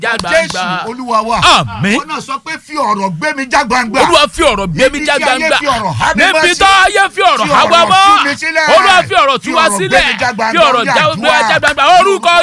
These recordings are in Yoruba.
já jésù gbangba olúwa wa Àmín. wọn náà sọ pé fi ọ̀rọ̀ gbé mi já gbangba olúwa fi ọ̀rọ̀ gbé mi Níbi já tí ayé gbangba fi ọ̀rọ̀ há mi mọ́ níbi sí. tó ayé fi ọ̀rọ̀ Fi há wa ọ̀rọ̀ mọ́ tú mi sílẹ̀. olúwa fi ọ̀rọ̀ tú Fi wa ọ̀rọ̀ gbé sílẹ̀ mi já gbangba. fi ọ̀rọ̀ Orí já àdúrà. gbé mi já gbangba orúkọ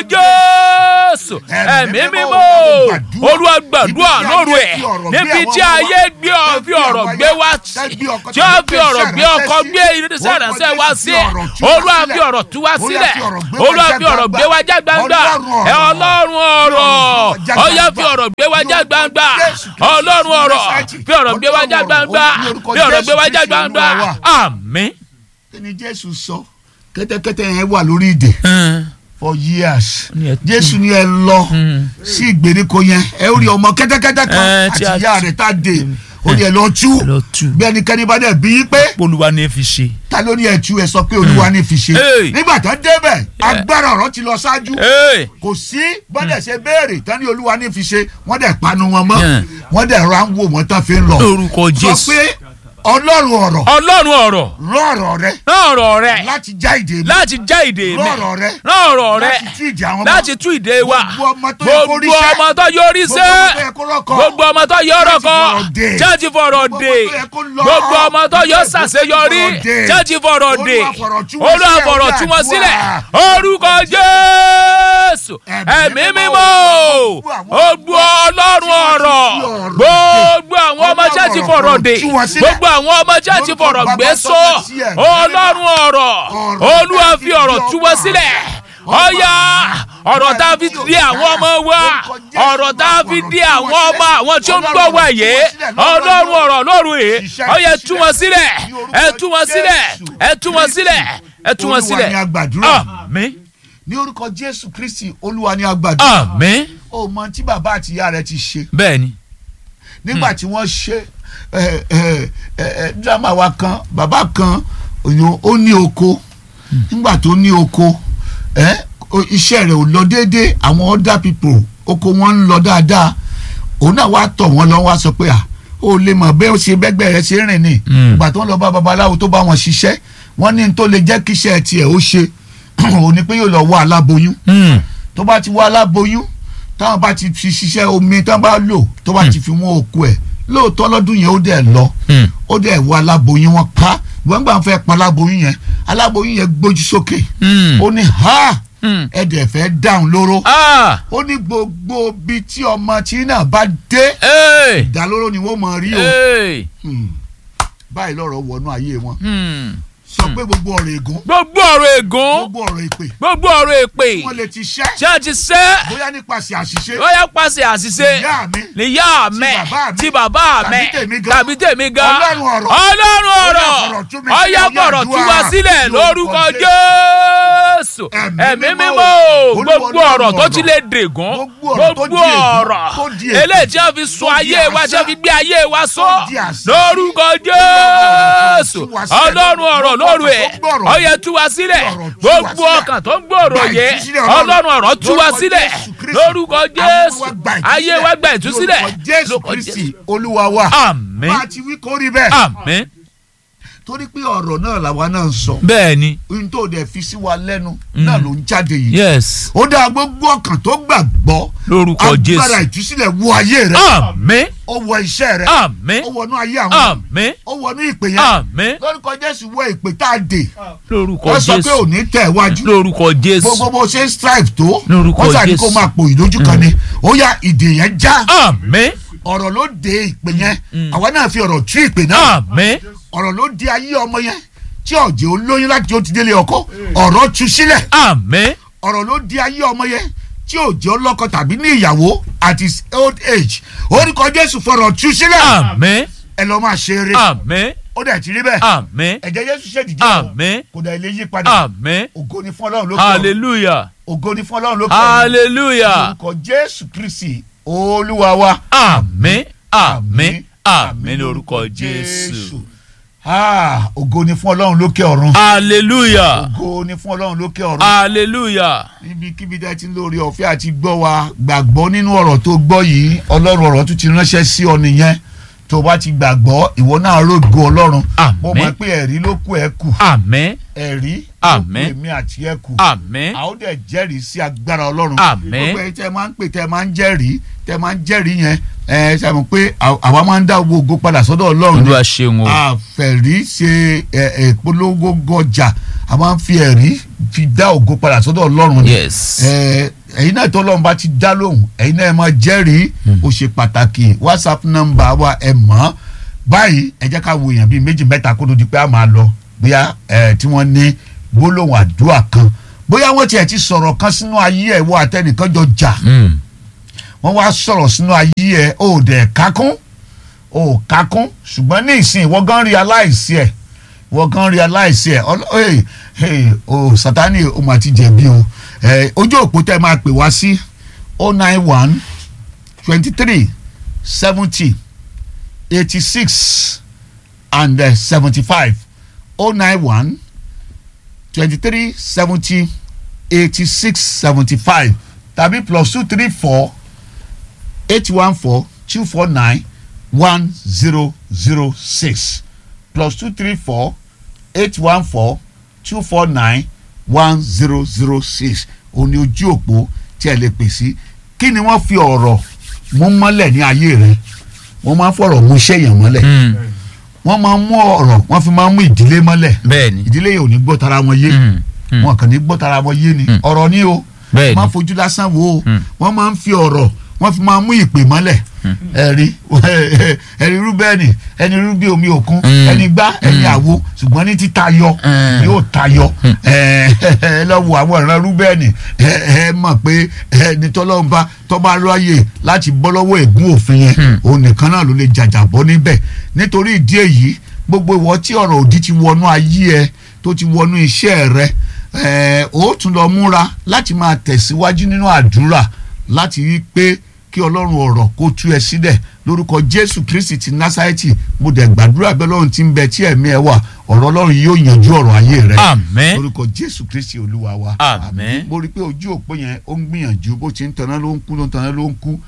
jésù ẹ̀mí Ẹ̀mí mímọ́ mímọ́. olúwa gbàdúrà Ibi tí lóru ayé ẹ̀ fi ọ̀rọ̀ níbi gbé tí àwọn ayé ọmọ gbé ọ- wa, fi ọ̀rọ̀ tẹ́ gbé wa tẹ́ gbé ọkọ tí ó tàbí fi gbé ọ̀rọ̀ iṣẹ́ gbé ránṣẹ́ ọkọ sí. gbé irinṣẹ́ Olúwa ránṣẹ́ wá Jésù sí fi ọ̀rọ̀ tú wa olúwa sílẹ̀. fi ọ̀rọ̀ tú wa Olúwa sílẹ̀ fi ọ̀rọ̀ gbé wa olúwa já fi ọ̀rọ̀ gbé wa já gbangba Ọlọ́run ẹ ọ̀rọ̀. ọlọ́run ọ̀rọ̀ já ọyá gbangba. fi ọ̀rọ̀ gbé wa já Ní orúkọ gbangba Jésù Kristi ọlọ́run ọ̀rọ̀ Násárẹ́tì. fi ọ̀rọ̀ gbé wa já Ọlọ́run gbangba ọ̀rọ̀. Ní orúkọ fi ọ̀rọ̀ gbé wa Jésù já Kristi gbangba Olúwa wa. àmín. kí ni jésù sọ kẹ́tẹ́kẹ́tẹ́ yẹn wà lórí ìdè for years Ní ẹ tú. jésù ni ẹ lọ sí ìgbèríko yẹn ẹ ó rí ọmọ kẹ́tẹ́kẹ́tẹ́ kan Ẹ, àti tí a- ìyá rẹ̀ tá a dè ó ní ẹ lọ tú lọ tú. bí ẹnikẹ́ni bá dẹ̀ bí pé olúwa ní fi ṣe. ta ló ní ẹ tú ẹ sọ pé olúwa ní fi ṣe Hey. nígbà tó débẹ̀ agbára ọ̀rọ̀ ti lọ ṣáájú Hey. kò sí bọ́dẹ̀ ṣe béèrè tán ní olúwa ní fi ṣe wọ́n dẹ̀ panu wọn mọ́ Yeah. wọ́n dẹ̀ ra ń wò wọ́n tán fi ń lọ lórúkọ sọ jésù. pé ọlọ́run ọ̀rọ̀ ọlọ́run ọ̀rọ̀ rán ọ̀rọ̀ rẹ rán ọ̀rọ̀ rẹ̀ láti já ìdè mi láti já ìdè mi rán ọ̀rọ̀ rẹ rán ọ̀rọ̀ rẹ̀ láti tú ìdè àwọn ọmọ láti tú ìdè wa Gbogbo ọmọ tó yẹ kó gbogbo ríṣẹ́. ọmọ tó yọrí Gbogbo sẹ́ ọmọ tó yẹ kó rọ́kọ. gbogbo ọmọ tó yọ Church rọ́kọ fọ̀rọ̀ dè. church fọ̀rọ̀ Gbogbo dè ọmọ tó yẹ kó lọ. gbogbo ọmọ tó yọ Church ṣàṣeyọrí fọ̀rọ̀ dè. church fọ̀rọ̀ dè Olúwa fọ̀rọ̀ tú wọn olúwa sílẹ̀, fọ̀rọ̀ ó tú wọn dàdúrà. sílẹ̀ orúkọ jésù ẹ̀mí mímọ́ gbogbo ọlọ́run ọ̀rọ̀ gbogbo àwọn ọmọ church fọ̀rọ̀ dè Tú wọn sílẹ̀. gbogbo àwọn ọmọ church fọ̀rọ̀ gbé sọ ọlọ́run ọ̀rọ̀ olúwa fi ọ̀rọ̀ tú wọn sílẹ̀ ọ̀yà ọ̀rọ̀ tá a fi di àwọn ọmọ wa ọ̀rọ̀ tá a fi di àwọn ọmọ àwọn tí ó ń gbọ́ wa yé ọlọ́run ọ̀rọ̀ lóru yìí ọ̀yà ẹ tú wọn sílẹ̀ ẹ tú wọn sílẹ̀ ẹ tú wọn sílẹ̀ ẹ tú wọn Olúwa sílẹ̀ ni a gbàdúrà. àmín ní orúkọ jésù kristi olúwa ni a gbàdúrà àmín ó mọ tí bàbá àti ìyá rẹ ti ṣe bẹ́ẹ̀ ni nígbà tí wọ́n ṣe ẹ, ẹ, ẹ, ẹ, dírámà wa kan bàbá kan òyìn ó ní oko nígbà tó ní oko ẹ, o- iṣẹ́ rẹ̀ ò lọ déédéé àwọn other people oko wọn ń lọ dáadáa òun náà wá tọ̀ wọ́n lọ wá sọ pé à ó lè mọ̀ bẹ́ẹ̀ ó ṣe bẹ́gbẹ́ rẹ̀ ṣe rìn ní Mm. ìgbà tó ń lọ bá babaláwo tó bá wọn ṣiṣẹ́ wọ́n ní n tó lè jẹ́ kíṣẹ́ tiẹ̀ ó ṣe òun ni pé yóò lọ wá aláboyún Mm. tó bá ti wá aláboyún táwọn bá ti fi ṣiṣẹ́ omi tán bá lò tó bá ti fi wọ́n òkú ẹ̀ lóòótọ́ lọ́dún yẹn ó dẹ̀ lọ Mm. ó dẹ̀ wọ aláboyún wọn pa wọ́n gbà fẹ́ pa aláboyún yẹn aláboyún yẹn gbójú sókè Mm. ó ní ha Mm. ẹ dẹ̀ fẹ́ dáhùn lóró ah ó ní gbogbo bí tí ọmọ tí náà bá dé ee ìdálóró ni wọ́n mọ̀ rí o ee Hmm. báyìí lọ́rọ̀ wọnú ayé wọn Hmm. sọ pé gbogbo ọ̀rọ̀ ègún gbogbo ọ̀rọ̀ ègún gbogbo ọ̀rọ̀ èpè gbogbo ọ̀rọ̀ èpè wọ́n lè ti ṣẹ́ tí a ti sẹ́ bóyá nípasẹ̀ àṣìṣe ó yẹ pàṣẹ àṣìṣe ìyá mi níyà mẹ bàbá mi, tí bàbá tàbí mẹ tèmi gan. tàbí tèmi gan Ọlọ́run ọ̀rọ̀. ọlọ́run Ó ọ̀rọ̀ yá fọ̀rọ̀ tú mi ó sílẹ̀, yá ó yá fọ̀rọ̀ tú àdúrà. wa sílẹ̀ lórúkọ jésù Ẹ̀mí ẹ̀mí mímọ́. mímọ́ Olúwa gbogbo Ọlọ́run ọ̀rọ̀ tó ọ̀rọ̀. ti lè dègún Gbogbo ọ̀rọ̀ tó gbogbo di ègún, ọ̀rọ̀ tó di ègún, eléyìí tí wọ́n fi sọ tó di ayé wa tí àṣà, wọ́n fi gbé ayé wa sọ tó di àṣà. lórúkọ jésù Tú wa sílẹ̀. ọlọ́run ọ̀rọ̀ lóru ẹ̀ Gbogbo ọ̀rọ̀ ó yẹ tú wa sílẹ̀ ọ̀rọ̀ tú wa gbogbo sílẹ̀. ọkàn tó ń gbòòrò Gba yẹ ìtúsílẹ̀ Ọlọ́run. ọlọ́run ọ̀rọ̀ tú wa Lórúkọ sílẹ̀ Jésù Kristi. lórúkọ jésù Àwọn wa gba ayé wa gba ìtúsílẹ̀ lórúkọ jésù lórúkọ kristi olúwa wa àmín bá a ti wí kó rí bẹ́ẹ̀ àmín torí pé ọ̀rọ̀ náà làwa náà ń sọ bẹ́ẹ̀ ni ohun tó dẹ̀ fi sí wa lẹ́nu náà ló ń jáde yìí yes ó dá gbogbo ọkàn tó gbàgbọ́ lórúkọ agbára jésù ìtúsílẹ̀ wọ ayé rẹ àmín ó wọ iṣẹ́ rẹ àmín ó wọnú ayé àwọn àmín ó wọnú ìpè yẹn àmín lórúkọ jésù wọ ìpè tá a dè lórúkọ wọ́n sọ pé jésù òní tẹ̀ wájú lórúkọ jésù gbogbo bó ṣe ń strive tó Lórúkọ wọ́n sàní Jésù. kó máa pò ìdójú kan ni ó yá ìdè yẹn já àmín ọ̀rọ̀ ló de ìpè yẹn àwa náà fi ọ̀rọ̀ tú ìpè náà àmín ọ̀rọ̀ ló di ayé ọmọ yẹn tí ọ̀jẹ̀ olóyún láti ó ti délé ọkọ ọ̀rọ̀ tú sílẹ̀ àmín ọ̀rọ̀ ló di ayé ọmọ yẹn tí òjò ọlọ́kọ tàbí ní ìyàwó at his old age orúkọ jésù fọ̀rọ̀ tú sílẹ̀ àmín ẹ lọ́ máa ṣe eré àmín ó dẹ̀ ti rí bẹ́ẹ̀ àmín ẹ̀jẹ̀ jésù ṣèdíje o àmín kò dẹ̀ ilé yí padà àmín ògo ni fún ọlọ́run lókè ọ̀run hallelujah ògo ni fún ọlọ́run lókè ọ̀run hallelujah orúkọ jésù kristi olúwa wa. àmín àmín àmín lórúkọ jésù Ah, ògo ni fún ọlọ́run lókè ọ̀run hallelujah ògo ni fún ọlọ́run lókè ọ̀run hallelujah níbikíbi dẹ́ ti ń lórí ọ̀fẹ́ àti gbọ́ wa gbàgbọ́ nínú ọ̀rọ̀ tó gbọ́ yìí ọlọ́run ọ̀rọ̀ tún ti ránṣẹ́ sí ọ nìyẹn tó o bá ti gbàgbọ́ ìwọ náà rògo ọlọ́run Àmín. mo mọ̀ pé ẹ̀rí ló kù ẹ̀ kù àmín ẹ̀rí ló kù Àmín. èmi àti ẹ̀ kù àmín a ó dẹ̀ jẹ́rìí sí agbára ọlọ́run Àmín. gbogbo ẹ̀yin tẹ́ máa ń pè tẹ́ máa ń jẹ́rìí tẹ́ máa ń jẹ́rìí yẹn ẹ ṣe mọ̀ pé à- àwa máa ń dá owó ògo padà sọ́dọ̀ ọlọ́run ni olúwa ṣeun o àfẹ̀rí ṣe ẹ, ẹ, ìpolongo gọjà a máa ń fi ẹ̀rí fi dá ògo padà sọ́dọ̀ ọlọ́run ni yes ẹ, ẹ̀yin náà tó ọlọ́run bá ti dá lóhùn ẹ̀yin náà ẹ máa jẹ́rìí ó ṣe pàtàkì whatsapp nọ́mbà wa ẹ mọ̀ ọ́ báyìí ẹ jẹ́ ká wo èèyàn bíi méjì mẹ́ta kó tó di pé a máa lọ bóyá ẹ, tí wọ́n ní gbólóhùn àdúrà kan bóyá wọ́n tiẹ̀ ti sọ̀rọ̀ kan sínú ayé ẹ̀ wọ àtẹnìkan jọ jà Mm. wọ́n wá sọ̀rọ̀ sínú ayé ẹ̀ ó dẹ̀ kákún ó kákún ṣùgbọ́n ní ìsìn ìwọ gan realize ẹ̀ ìwọ gan realize ẹ̀ ọlọ́ ẹ̀ ẹ̀ o Sátánì o mà ti jẹ̀bi o ẹ̀ ojú òpó tẹ́ máa pè wá sí oh nine one twenty three seventy eighty six and seventy five oh nine one twenty three seventy eighty six seventy five tàbí plus two three four eight one four two four nine one zero zero six plus two three four eight one four two four nine one zero zero six òní ojú òpó tí ẹ lè pè sí kí ni wọ́n fi ọ̀rọ̀ mú mọ́lẹ̀ ní ayé rẹ wọ́n máa ń fọ̀rọ̀ mú iṣẹ́ yẹn mọ́lẹ̀ Mm. wọ́n máa ń mú ọ̀rọ̀ wọ́n fi máa ń mú ìdílé mọ́lẹ̀ bẹ́ẹ̀ni ìdílé yẹn ò ní gbọ́ tara wọn yé Mm. Mm. wọn kàn ní gbọ́ tara wọn yé ni Mm. ọ̀rọ̀ ni o bẹ́ẹ̀ni máa fojú lásán wo o Mm. wọ́n máa ń fi ọ̀rọ̀ wọ́n fi máa mú ìpè mọ́lẹ̀ ẹ̀rí ẹ̀rí rúbẹ́ẹ̀nì ẹni rúbí omi òkun Mm. ẹni gbá ẹni àwo ṣùgbọ́n ní títayọ Mm. yóò tayọ ẹ ẹ lọ́wọ́ àwọn ìran rúbẹ́ẹ̀nì ẹ ẹ mọ̀ pé ẹni tọ́lọ́mùbá tọ́ba ráyè láti bọ́ lọ́wọ́ ègún òfin yẹn Mm. òun nìkan náà ló lè jàjàbọ́ níbẹ̀ nítorí ìdí èyí gbogbo ìwọ tí ọ̀rọ̀ òdì ti wọnú ayé ẹ tó ti wọnú iṣẹ́ rẹ ẹ ó tún lọ múra láti máa tẹ̀síwájú nínú àdúrà láti rí i pé kí ọlọ́run ọ̀rọ̀ kó tú ẹ sílẹ̀ lórúkọ jésù kristi ti násárẹ́tì mo dẹ̀ gbàdúrà bẹ́ẹ̀ lọ́run ti ń bẹ tí ẹ̀mí ẹ wà ọ̀rọ̀ ọlọ́run yóò yanjú ọ̀rọ̀ ayé rẹ àmín lórúkọ jésù kristi olúwa wa Àmín. mo rí i pé ojú òpó yẹn ó ń gbìyànjú bó ti ń tanná ló ń kú ló ń tanná ló ń kú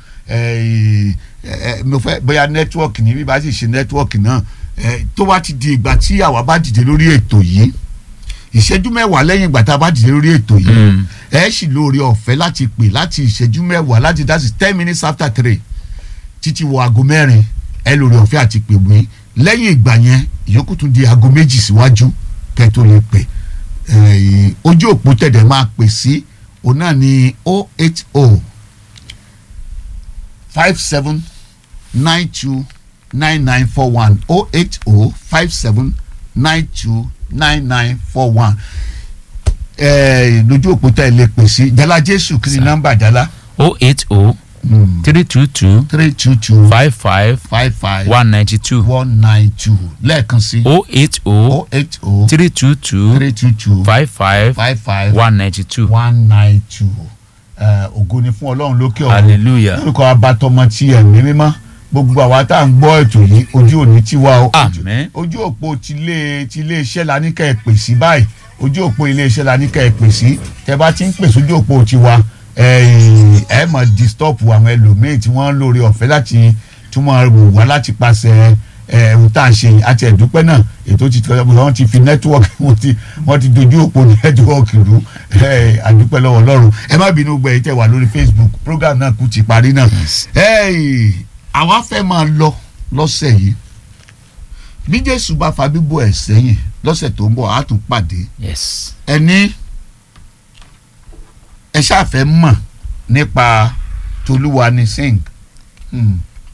ẹ, ẹ, mo fẹ́ bóyá nẹ́tíwọ́ọ̀kì ní bí bá sì ṣe nẹ́tíwọ́ọ̀kì náà ẹ, tó bá ti di ìgbà tí àwa bá dìde lórí ètò yìí ìṣẹ́jú mẹ́wàá lẹ́yìn ìgbà tá a bá dìde lórí ètò yìí Mm. ẹ sì lóore ọ̀fẹ́ láti pè láti ìṣẹ́jú mẹ́wàá láti dá sí ten minutes after three títí wọ aago mẹ́rin ẹ lóore ọ̀fẹ́ àti pè mí lẹ́yìn ìgbà yẹn ìyókù tún di aago méjì síwájú kẹ́ tó lè pè Eh, ojú òpó tẹ̀dẹ̀ máa pè sí òun náà ní o eight o five seven nine two nine nine four one o eight o five seven nine two nine nine four one lójú òpó tẹ̀ lè pè sí jala jésù kí ni Sir. nọ́mbà jala o eight o three two two three two two five five five five one ninety two one nine two lẹ́ẹ̀kan sí o eight o o eight o three two two three two two five five five five one ninety two one nine two ògo ni fún ọlọ́run lókè ọ̀run hallelujah lórúkọ abatọmọ ti ẹ̀mí mímọ́ gbogbo àwa tá à ń gbọ́ ètò yìí ojú òní tiwa o Ojú- Àmín. ojú òpó tilé tilé iṣẹ́ la ní kẹ́ ẹ pè sí báyìí ojú òpó ilé iṣẹ́ la ní kẹ́ ẹ pè sí tẹ́ bá ti ń pè sójú òpó tiwa ẹ ẹ mọ̀ disturb àwọn ẹlòmíì tí wọ́n ń lórí ọ̀fẹ́ láti tí wọ́n wò wá láti pàṣẹ ẹ ohun tá à ń ṣe yìí àti ẹ̀dúpẹ́ náà ètò ti tọ́ wọ́n ti fi nẹ́tíwọ́ọ̀kì wọ́n ti wọ́n ti dojú òpó nẹ́tíwọ́ọ̀kì rú ẹ àdúpẹ́ lọ́wọ́ Ọlọ́run ẹ má bínú gbẹ yìí tẹ́ wà lórí Facebook program náà kú ti parí náà ẹ àwa fẹ́ máa lọ lọ́sẹ̀ yìí bí Jésù bá fa bíbọ̀ ẹ̀ sẹ́yìn lọ́sẹ̀ tó ń bọ̀ á tún pàdé yes ẹni ẹ ṣàfẹ́ mọ̀ nípa tolúwa ní sing Hmm.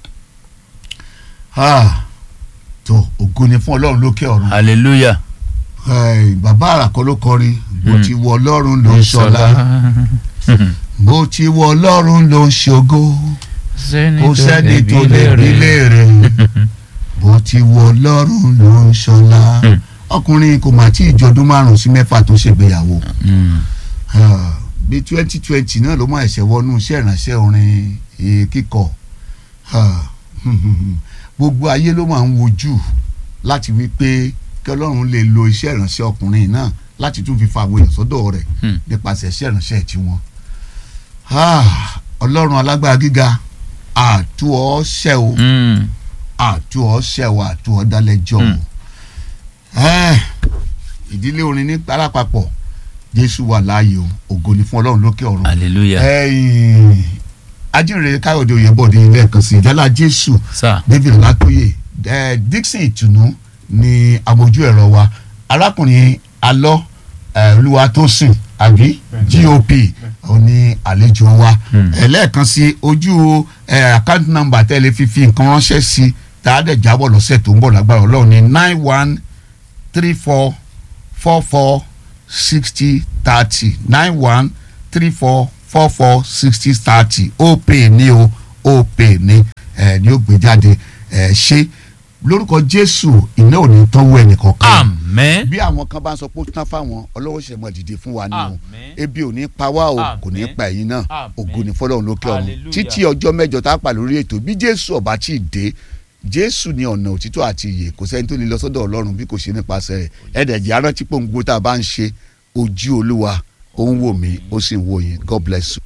Ah, tó ògo ni fún ọlọ́run lókè ọ̀run hallelujah Ẹ, bàbá àràkọ́ ló kọrin bó ti wọ ọlọ́run ló ń ṣọlá bó ti wọ ọlọ́run ló ń ṣògo kò sẹ́ni tó lè bí léèrè bó ti wọ ọlọ́run ló ń ṣọlá Hmm. ọkùnrin kò mà tí ì jọdún márùn-ún sí mẹ́fà tó ṣègbéyàwó Mm. Ah, bí twenty twenty náà ló máa ẹ̀ṣẹ̀ wọnú iṣẹ́ ìránṣẹ́ orin eh, kíkọ Ah, gbogbo ayé ló máa ń wojú láti wí pé kí ọlọ́run lè lo iṣẹ́ ìránṣẹ́ ọkùnrin náà láti tún fi fa àwọn èèyàn sọ́dọ̀ rẹ̀ Hmm. nípasẹ̀ iṣẹ́ ìránṣẹ́ tiwọn. Ah, ọlọ́run alágbára gíga àtú ọ ṣẹ́ o Mm. àtú ọ ṣẹ̀wọ̀ àtú ọ dálẹ́jọ́ o Ẹ́, ìdílé orin ní parapapọ̀ jésù wà láàyè o ògo ni fún ọlọ́run lókè ọ̀run hallelujah ẹ̀yìn ajínrere káyọ̀dé oyèbọ̀dé lẹ́ẹ̀kan sí ìjálá jésù sir david látóyè ẹ dixon ìtùnú ni amójú ẹ̀rọ wa arákùnrin alọ́ ẹ, olúwatósìn àbí gop òní àlejò wa Hmm. ẹlẹ́ẹ̀kan sí ojú ẹ, account number tẹ́lẹ̀ fífi nǹkan ránṣẹ́ sí tààdẹ̀ jábọ̀ lọ́sẹ̀ tó ń bọ̀ lágbára ọlọ́run ní nine one three four four four sixty thirty nine one three four four four sixty thirty ó pè ní o ó pè ní ẹ ní ó gbé jáde ẹ ṣe lórúkọ jésù iná ò ní tọ́wọ́ ẹnìkan kan amen bí àwọn kan bá ń sọ pé ó tán fáwọn ọlọ́wọ́ ṣe mọ̀ dìde fún wa ni o Àmín. ebi ò ní pa wá o Àmín. kò ní pa ẹ̀yin náà Àmín. ògo ní fọlọ́run lókè ọ̀run Hallelujah. títí ọjọ́ mẹ́jọ tá a pa lórí ètò bí jésù ọba tí ì dé jésù ní ọ̀nà òtítọ́ àti ìyè kò sẹ́ni tó lè lọ sọ́dọ̀ ọlọ́run bí kò ṣe nípasẹ̀ rẹ̀ ẹ̀ẹ́dẹ̀jẹ̀ arántí pòǹgbò tá a bá ń ṣe ojú olúwa ó ń wò mí ó sì ń wò yín god bless you.